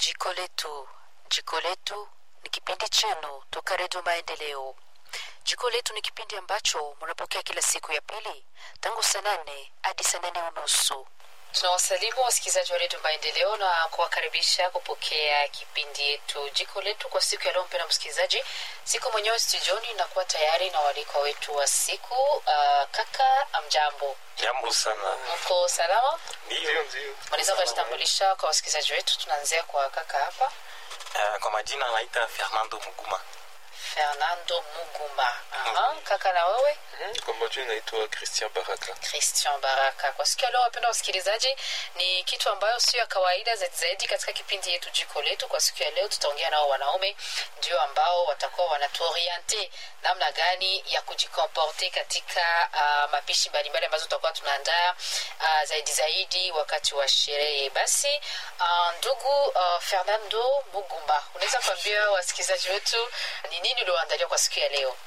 Jiko letu. Jiko letu ni kipindi chenu toka Redio Maendeleo. Jiko letu ni kipindi ambacho mnapokea kila siku ya pili tangu saa nane hadi saa nane unusu. Tunawasalimu wasikilizaji wa Redio Maendeleo na kuwakaribisha kupokea kipindi yetu Jiko letu kwa siku ya leo. Mpendwa msikilizaji, siku mwenyewe studioni nakuwa tayari na walikwa wetu wa siku. Uh, kaka amjambo, Jambo sana. mko salama? Ndio, ndio. Unaweza kujitambulisha kwa wasikilizaji wetu? Tunaanzia kwa kaka hapa. Uh, kwa majina naita Fernando Muguma. Fernando Muguma. Aha, kaka na wewe Mhm, Kwa majina naitwa Christian Baraka. Christian Baraka. Kwa siku ya leo, wapenda wasikilizaji, ni kitu ambayo sio ya kawaida zaidi zaidi katika kipindi yetu jiko letu. Kwa siku ya leo, tutaongea nao wanaume ndio ambao watakuwa wanatuoriente namna gani ya kujikomporte katika uh, mapishi mbalimbali ambazo tutakuwa tunaandaa uh, zaidi zaidi wakati wa sherehe. Basi uh, ndugu uh, Fernando Mugumba, unaweza kuambia wasikilizaji wetu ni nini ulioandalia kwa siku ya leo?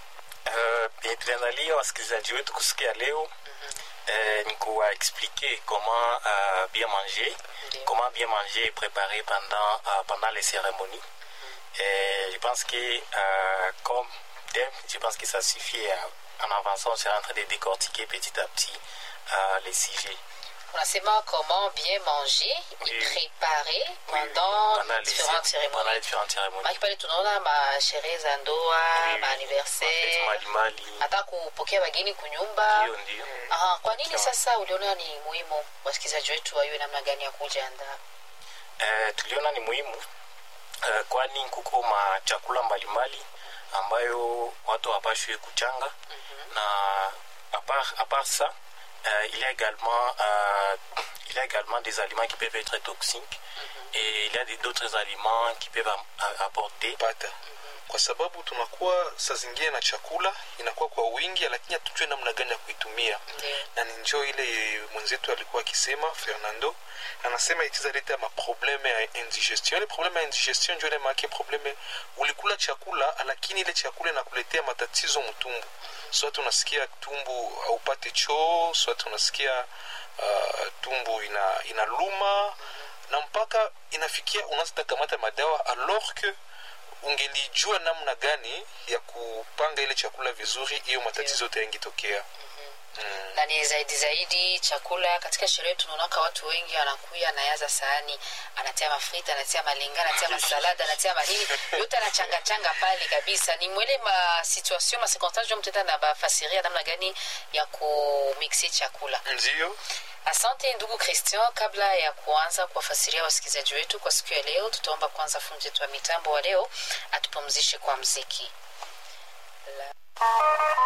Uh, tuliandalia wasikilizaji wetu kusikia leo uh, ni kuwa expliquer comment uh, bien manger, Ndio. comment bien manger et préparer pendant, uh, pendant les cérémonies. Et je pense que euh, comme thème, je pense que ça suffit. euh, en avançant, on sera en train de décortiquer petit à petit euh, les sujets. unasema comment bien manger Oui. et préparer Oui, pendant pendant les les différentes cé- pendant cérémonies les différentes cérémonies. maki pale tunaona masherehe za ndoa Oui, oui. maaniversaire Mafeti mbalimbali. hata kupokea wageni kunyumba Ndio, ndio. Aha, kwa nini Sawa. sasa uliona ni muhimu wasikilizaji wetu waiwe namna gani ya kujiandaa Eh, tuliona ni muhimu eh, kwani kuko machakula mbalimbali ambayo watu hawapashwi kuchanga na à part, à part ça euh, il y a également euh, il y a également des aliments qui peuvent être toxiques et il y a des- d'autres aliments qui peuvent am- a- apporter pata kwa sababu tunakuwa saa zingine na chakula inakuwa kwa wingi lakini hatujue namna gani ya kuitumia ndio na ni njoo ile mwenzetu alikuwa akisema fernando anasema itizaleta maprobleme ya indigestion ile probleme ya indigestion njo ile maake probleme ulikula chakula lakini ile chakula inakuletea matatizo mtumbu swat unasikia tumbu haupate choo swat unasikia uh, tumbu ina inaluma na mpaka inafikia unaanza takamata madawa alors que ungelijua namna gani ya kupanga ile chakula vizuri hiyo matatizo yote yangitokea mm. na ni zaidi zaidi chakula katika sherehe tunaonaka watu wengi anakuya anayaza sahani anatia mafrita anatia malinga anatia masalada anatia manini yote anachangachanga pale kabisa ni mwele ma situation ma circonstance jo mtenda na bafasiria namna gani ya kumiksi chakula ndio asante ndugu christian kabla ya kuanza kuwafasiria wasikilizaji wetu kwa siku ya leo tutaomba kwanza fundi wetu wa mitambo wa leo atupumzishe kwa mziki La...